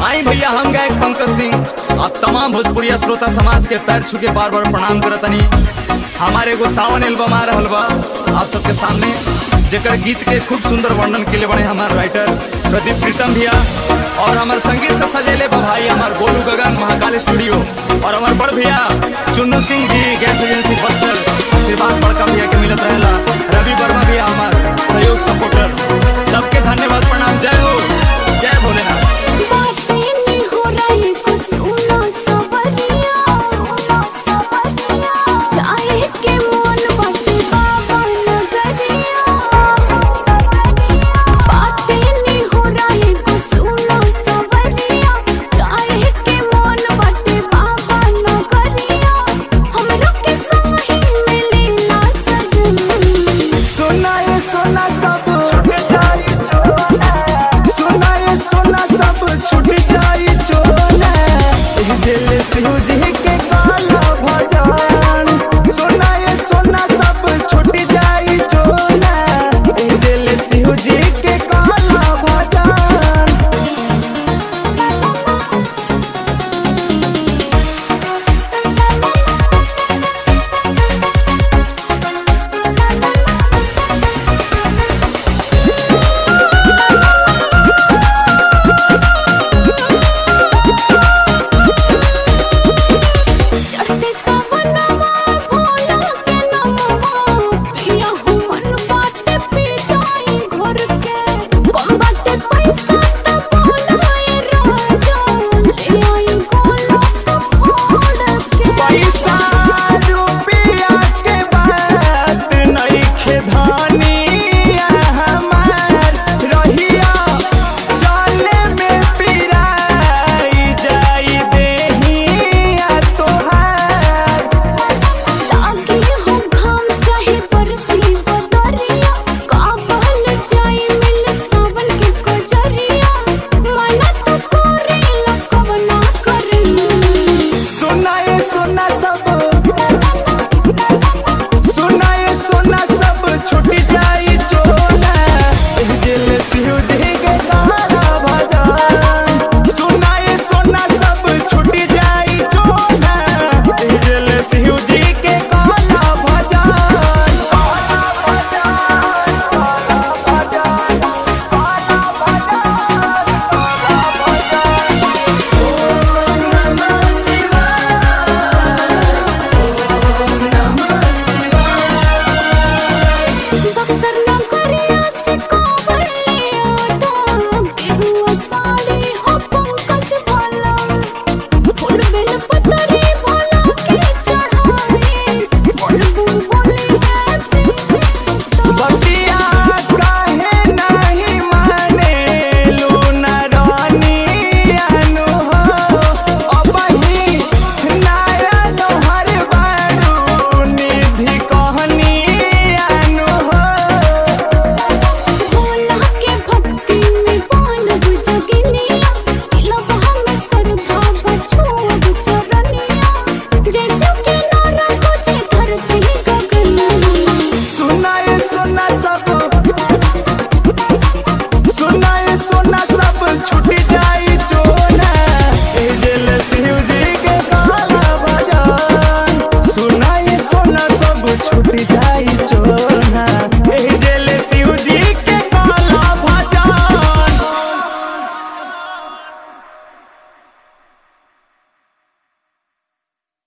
आई भैया हम गायक पंकज सिंह आप तमाम भोजपुरिया श्रोता समाज के पैर छू के बार बार प्रणाम करतनी हमारे एगो सावन एल्बम आ रहल बा आप सबके सामने जेकर गीत के खूब सुंदर वर्णन के लिए बने हमारे राइटर प्रदीप प्रीतम भैया और हमारे संगीत से सजेले बा भाई हमारे गोलू गगन महाकाल स्टूडियो और हमारे बड़ भैया चुन्नू सिंह जी गैस एजेंसी बक्सर आशीर्वाद बड़का भैया के मिलत रहेला रवि वर्मा भैया हमार सहयोग सपोर्टर सबके धन्यवाद प्रणाम जय